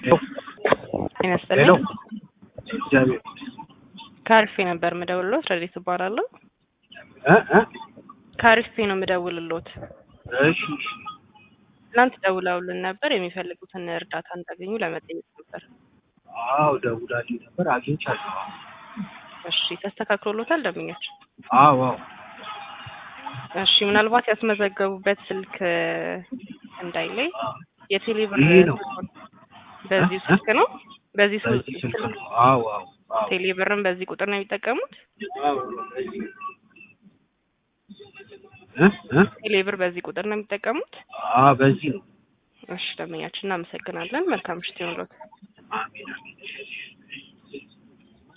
ጤና ሄሎ ይስጥልኝ። እግዚአብሔር ከአሪፌ ነበር የምደውልሎት። ረዲት እባላለሁ። እ እ ከአሪፌ ነው የምደውልሎት። እሺ እሺ ትናንት ደውለውልን ነበር የሚፈልጉትን እርዳታ እንዳገኙ ለመጠየቅ ነበር። አዎ ደውላልኝ ነበር አግኝቻለሁ። እሺ ተስተካክሎሎታል ደንበኛችን? አዎ አዎ እሺ ምናልባት ያስመዘገቡበት ስልክ እንዳይለይ የቴሌብር ይሄ ነው። በዚህ እ? ስልክ ነው በዚህ ሱ- በዚህ ስልክ ስልክ ነው። አዎ አዎ አዎ ቴሌብርን በዚህ ቁጥር ነው የሚጠቀሙት? አዎ በዚህ እ እ ቴሌብር በዚህ ቁጥር ነው የሚጠቀሙት? አዎ በዚህ ነው። እሺ ደንበኛችን እናመሰግናለን። መልካም ምሽት ይሁንልዎት። አሜን አሜን።